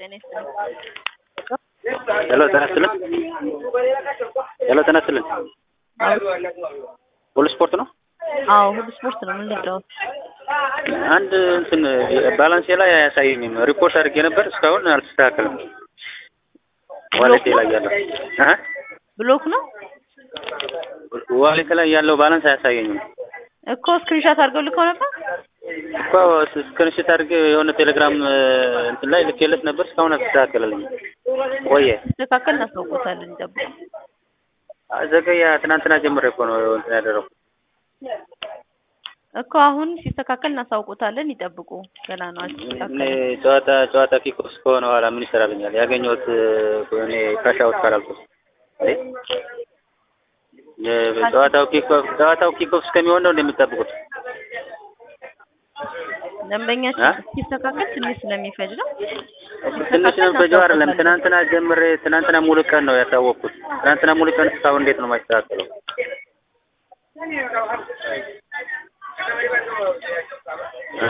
ጤና ይስጥልኝ። ሄሎ ጤና ይስጥልን። ሄሎ ጤና ይስጥልን። ሁሉ ስፖርት ነው? አዎ ሁሉ ስፖርት ነው። ምን ልጫወት? አንድ እንትን ባላንሴ ላይ አያሳየኝም። ሪፖርት አድርጌ ነበር እስካሁን አልተስተካከለም። ዋሌቴ ላይ ያለው አሀ ብሎክ ነው ዋሌቴ ላይ ያለው ባላንስ አያሳየኝም እኮ ስክሪንሻት አድርገው ልከው ነበር። እኮ ስክሪንሾት አድርጌ የሆነ ቴሌግራም እንትን ላይ ልኬለት ነበር እስካሁን አልተስተካከለልኝም። ቆየ ሲስተካከል እናስታውቆታለን። ይጠብቁ። ዘገያ ትናንትና ጀምሬ እኮ ነው እንትን ያደረኩት። እኮ አሁን ሲስተካከል እናሳውቆታለን። ይጠብቁ። ገና ነው እኔ አልተስተካከለም። ጨዋታ ጨዋታ ኪኮስ ከሆነ በኋላ ምን ይሰራልኛል? ያገኘሁት እኔ ካሽ አውት ካላልኩት እንዴ ጨዋታው ኪኮፍ ጨዋታው ኪኮፍ እስከሚሆን ነው እንደሚጠብቁት ደንበኛችን ሲስተካከል ትንሽ ስለሚፈጅ ነው። ትንሽ ነው በጀው አይደለም። ትናንትና ጀምሬ ትናንትና ሙሉ ቀን ነው ያሳወቅኩት። ትናንትና ሙሉ ቀን እስካሁን እንዴት ነው የማይስተካከለው? እ?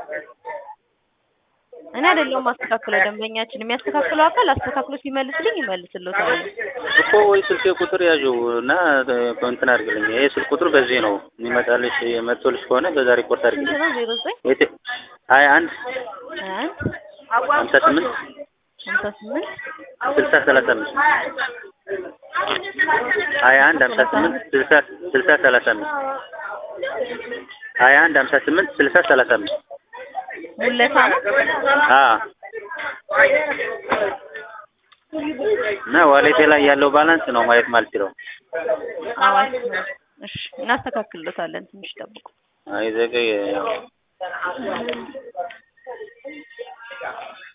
እኔ አይደለሁም ማስተካከለው። ደንበኛችን የሚያስተካክለው አካል አስተካክሎ ሲመልስልኝ ይመልስልዎታል። እኮ ወይ ስልክ ቁጥር ያዡ እና እንትን አድርግልኝ። ይሄ ስልክ ቁጥር በዚህ ነው የሚመጣልሽ። መጥቶልሽ ከሆነ በዛ ሪፖርት ስንት አድርግልኝ። ነው? ዜሮ ዘጠኝ የት- ሀያ አንድ አንድ ሀምሳ ስምንት ሀምሳ ስምንት ስልሳ ሰላሳ አምስት ሀያ አንድ ሀምሳ ስምንት ስልሳ ስልሳ ሰላሳ አምስት ሀያ አንድ ሀምሳ ስምንት ስልሳ ሰላሳ አምስት ሙለታ ነው። አዎ እና ዋሌቴ ላይ ያለው ባላንስ ነው ማየት ማልችለው። አዋሽ እሺ፣ እናስተካክልሎታለን። ትንሽ ጠብቁ። አይዘገይ